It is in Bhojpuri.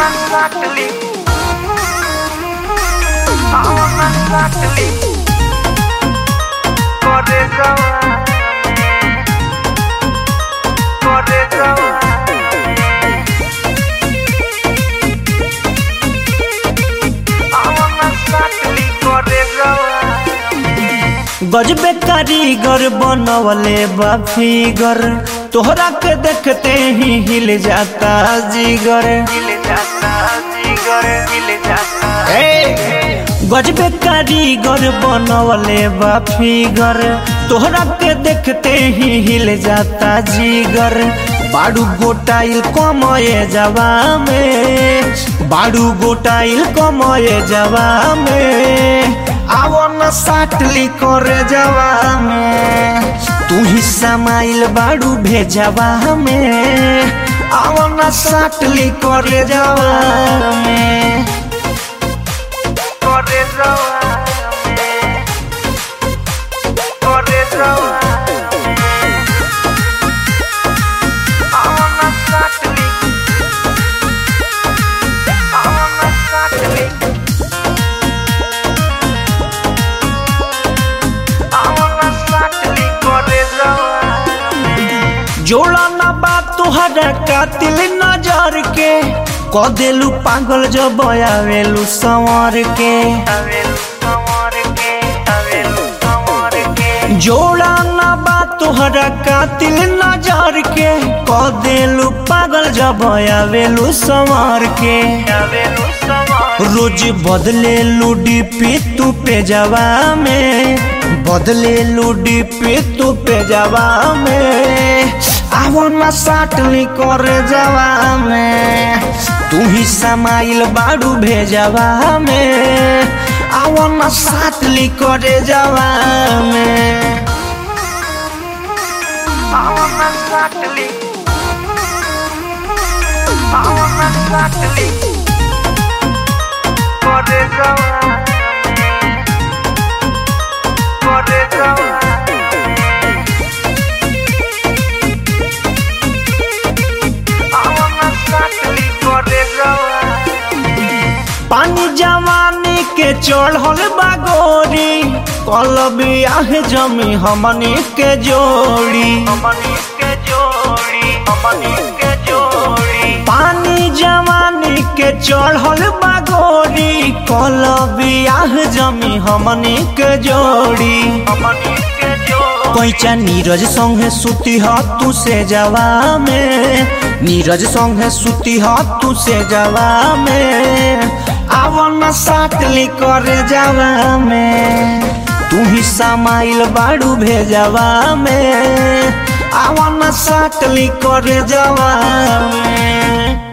exactly. How exactly. Corre Corre exactly. Corre गजबे कारीगर बनवले बा फिगर तोहरा के देखते ही हिल जाता जिगर हिल जाता जिगर हिल जाता गजबे कारीगर बनवले बा फिगर तोहरा के देखते ही हिल जाता जिगर बाड़ू गोटाइल कमये जवा में बाड़ू गोटाइल कमये जवा में आवो न साटली करे जवा में तू ही समाइल बाड़ू भेजवा में आवो न साटली करे जवा में Corre Corre I wanna exactly. I wanna exactly. I wanna exactly. Corre जोड़ा ना बात तुहरा कातिल नजर के क देलू पागल जब आवेलू संवर के Avel, amor que, avel, amor que. जोड़ा ना बात तुहरा कातिल नजर के क देलू पागल जब आवेलू संवर के Avel, amor. रोज बदले लूडी पे तू पे जवा में बदले लूडी पे तू पे जवा में आवो ना साटली करे जवा में तू ही समाइल बाड़ू भेजवा में आवो ना साटली करे जवा में I wanna exactly. I wanna exactly. Corre Corre I wanna exactly. Corre पानी जवानी के चढ़ल बागोरी कल बियाह जमी हमनी के जोड़ी हमनी के जोड़ी हमनी के जोड़ी पानी जवानी के चढ़ल बागोरी कल बियाह जमी हमनी के जोड़ी हमनी के जोड़ी कैचा नीरज संगे सुती ह तू से जवा में नीरज संगे सुती ह तू से जवा में आवन साटली करे जवा में तू ही समाइल बाड़ू भेजवा में आवन साटली करे जवा में